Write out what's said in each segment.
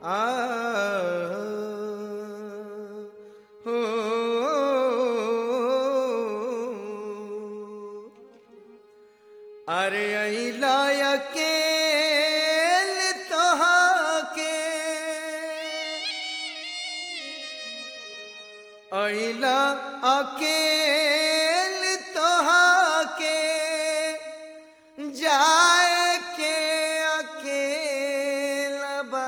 आ हो अरे अइला अकेल तोहके अइला अकेल तोहके जाए के अकेला बा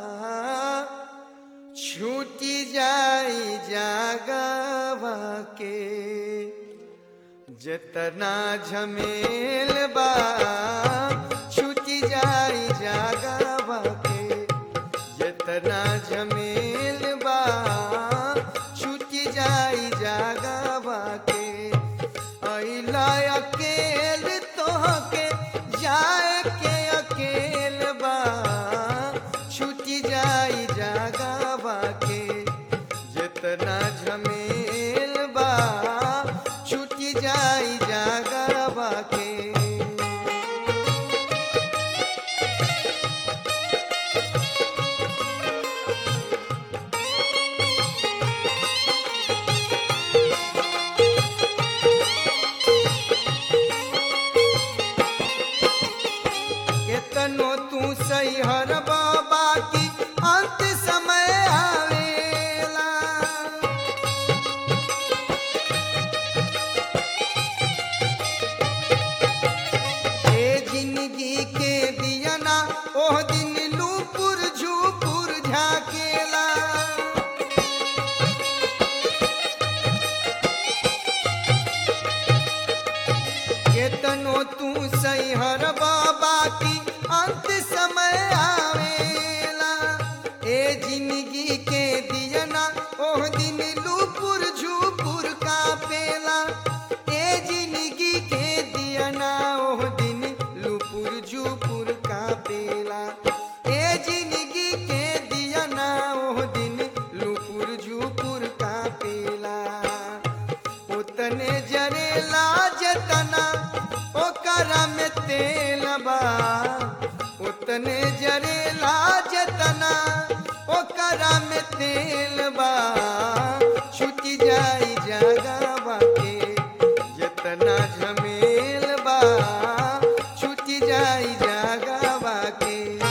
छूटी जाई जागवा के जतना झमेल बा छूटी जाई जागवा के जतना झमेल बा छूटी जाई जागवा के अइला अकेल तोहके जाए के अकेल बा छूटी जाई जागवा के जितना झमेल बा छूटी जाई जागवा के केतनो तू सही हर बाबा की अंत समय आवेला ए जिंदगी के दियना ओह दिन लूपुर झूपुर झाकेला केतनो तू सही हर बाबा की अंत समय आवेला ए जिंदगी के दियना ओह दिन लूपुर झूपुर का पेला ए जिंदगी के दियना ओह दिन लूपुर झूपुर का पेला ए जिंदगी के दियना ओह दिन लूपुर झूपुर का पेला उतने जरेला जतना ओकरा में तेल बा उतने जरेला जतना ओकरा में तेल बा छुटी जाई जगवा के जतना झमेल बा छुटी जाई जगवा के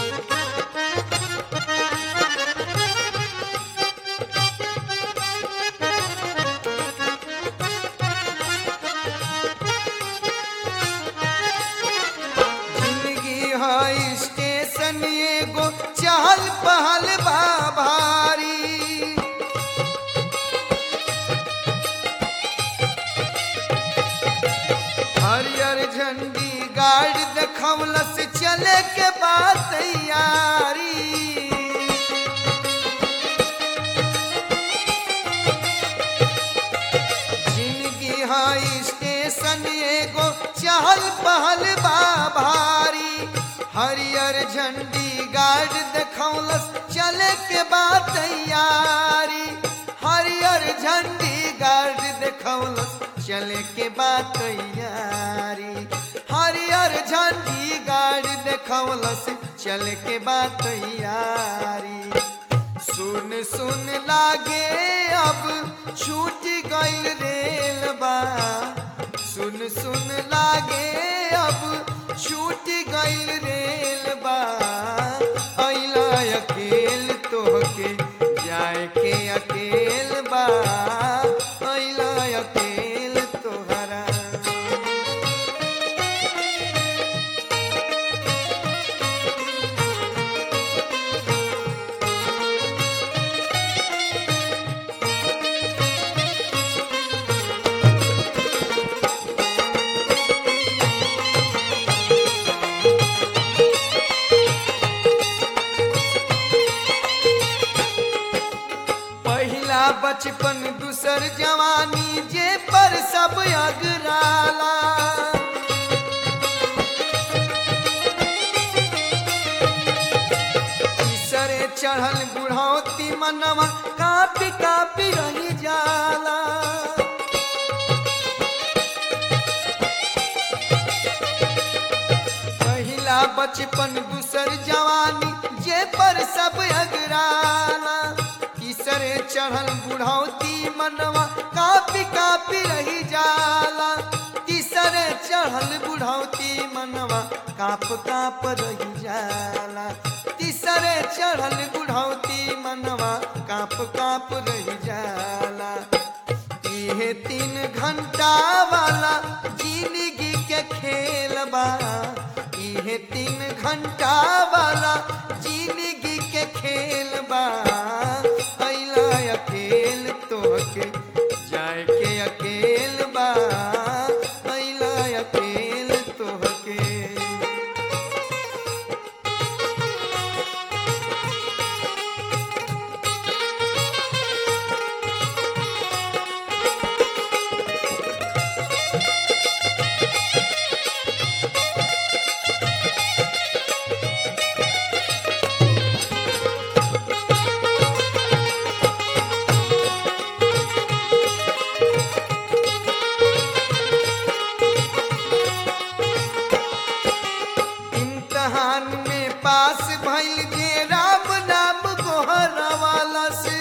जिंदगी है स्टेशन एगो चहल पहल बा भारी हरियर झंडी गाड़ देखवलस चले के बाद तैयारी जिंदगी है स्टेशन एगो चहल पहल बा भारी हरियर झंडी गाड़ देखौलस चले के बाद तैयारी हरियर झंडी गाड़ देखौलस चले के बाद तैयारी हरियर झंडी गाड़ देखौलस चले के बाद तैयारी सुन सुन लागे अब छूट गईल रेल बा सुन सुन लागे अब छूट गईल रेल बा अइला अकेल तोहके जाए के अकेल बा अइला अकेल तोहरा पहिला बचपन दूसर जवानी जे पर सब अगराला तीसरे चढ़ल बुढ़ौती मनवा कापी कापी रही जाला पहिला बचपन दूसर जवानी जे पर सब अगराना तीसरे चढ़ल बुढ़ौती मनवा कापी कापी रही जाला तीसरे चढ़ल बुढ़ौती मनवा काप काप रही जाला तीसरे चढ़ल बुढ़ौती मनवा काप काप रही जाला इहे तीन घंटा वाला जिंदगी के खेल बा इहे तीन घंटा वाला जिंदगी के खेल बा अइला अकेल तोहके जाए के अकेल बा अइला अकेल तोहके इम्तहान में पास भइल जे राम नाम गोहरवाला से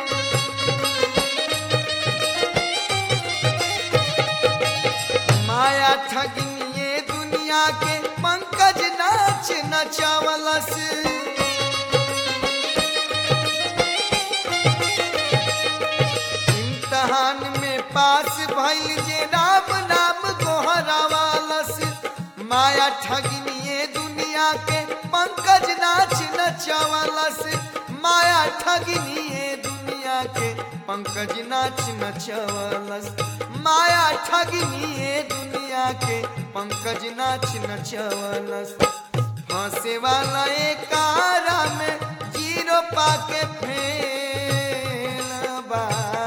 माया ठगनिए दुनिया के पंकज नाच नचावला से इम्तहान में पास भइल जे राम नाम गोहरावालस माया ठगनिए दुनिया के पंकज नाच नचावलस माया ठगनिए दुनिया के पंकज नाच नचावलस माया ठगनिए दुनिया के पंकज नाच नचावलस हंसे वाला एक कारा में जीरो पाके फेल बा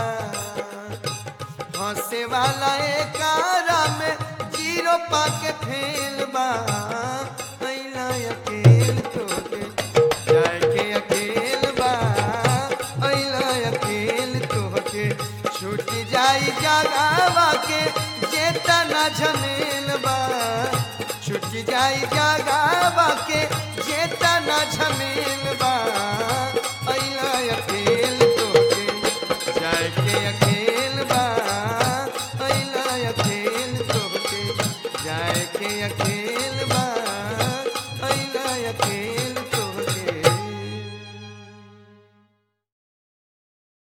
हंसे वाला एक कारा में जीरो पाके फेल बा अइला अकेल तोके जाए के अकेल बा अइला अकेल तोके छूट जाई जगावा के जेता ना झमेल बा छूट जाई जगावा के जेता ना झमेल बा